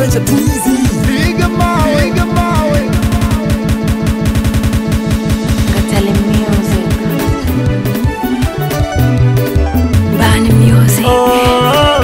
Adventure too easy. Piga mawe, piga mawe. Katale Music. Bani Music.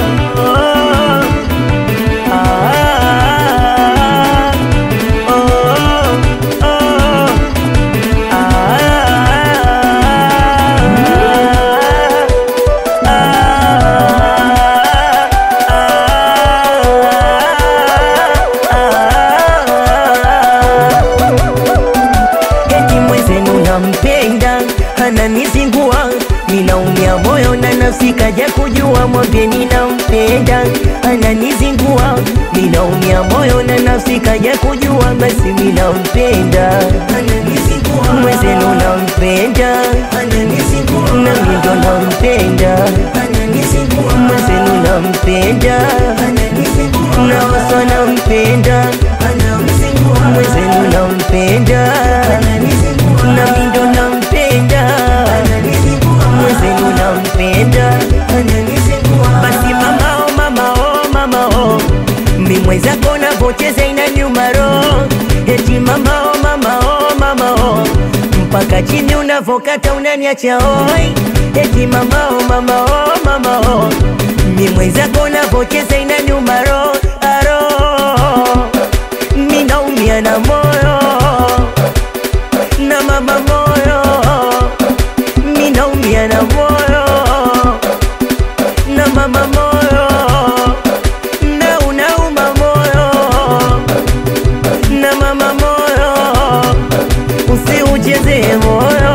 eti mwenzenu nampenda ananizingua ninaumia moyo na nafsi kaja kujua mwambieni nampenda ananizingua ninaumia moyo na nafsi kaja kujua basi minampenda mwenzenu nampenda nami ndo nampenda mwenzenu nampenda naoso nampenda mwenzenu nampenda nami ndo nampenda mwenzenu nampenda basi mama oh, mama oh, mama oh. mi mwenzako navocheza inaniuma roho eti mama oh, mama oh, mama oh. mpaka chini unavokata unaniacha oi eti mama oh, mama oh, mama oh. mi mwenzako navocheza inaniuma roho aro mi naumia na moyo na mama moyo mi naumia na moyo na mama moyo na unauma moyo na mama moyo usiucheze moyo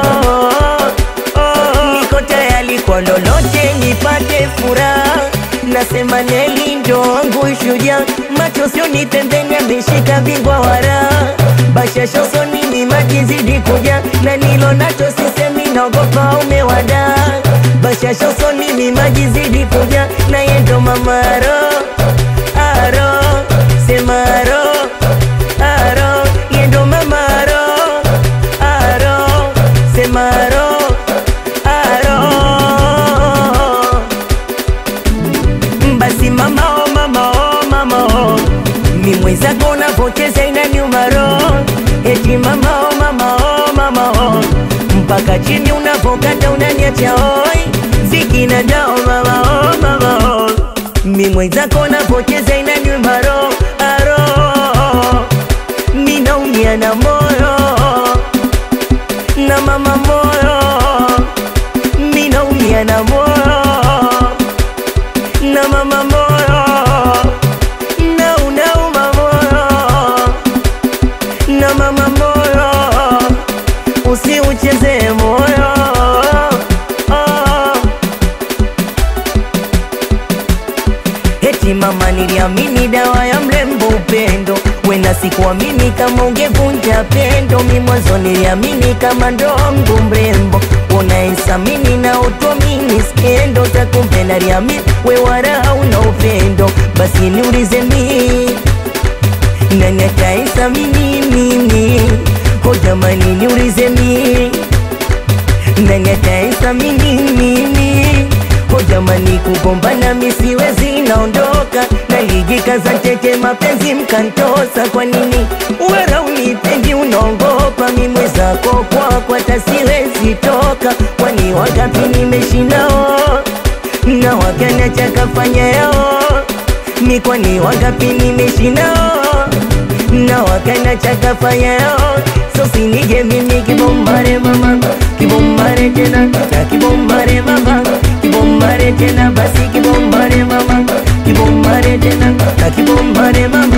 niko tayari kwa lolote nipate furaha nasema neli ndo wangu shujaa macho sioni pembeni ameshika bingwa wara bashasha usoni mimaji zidi kuja na nilo nacho sisemi naogopa umewada bashasha usoni mimaji zidi kuja na yendo mamaro aro semaro aro yendo mamaro aro semaro aro basi mama oh, mama oh, mama oh. mi mwenzako navocheza inaniuma roho eti mama oh, mama oh, mama oh. mpaka chini unavokata unaniacha oi zikina dao mama oh, mama oh. mi mwenzako navocheza inaniuma roho aro mi naumia na moyo na mama moyo mi naumia na moyo na mama moyo na unauma moyo na mama moyo usiucheze moyo oh. Eti mama niliamini dawa ya mlembo upendo wena sikuamini kama ungevunja pendo mi mwanzo niliamini kama ndongo mrembo unaesamini na utuamini skendo takumbe naliamini we wala una upendo basi niulize mi nani ataesamini mimi ho jamani niulize mi nani ataesamini mimi ho jamani kugombana misiwezi naondoka nalijikaza tete mapenzi mkantosa kwa nini wera unipendi unaongopa mimwe zako kwako hata siwezi toka kwani wangapi nimeshinao na wakana chakafanya yao mi kwani wangapi nimeshinao na wakana chakafanya yao so sinije mimi kibombare mama kibombare tena na kibombare mama kibombare tena basi kibombare mama kibombare tena na kibombare mama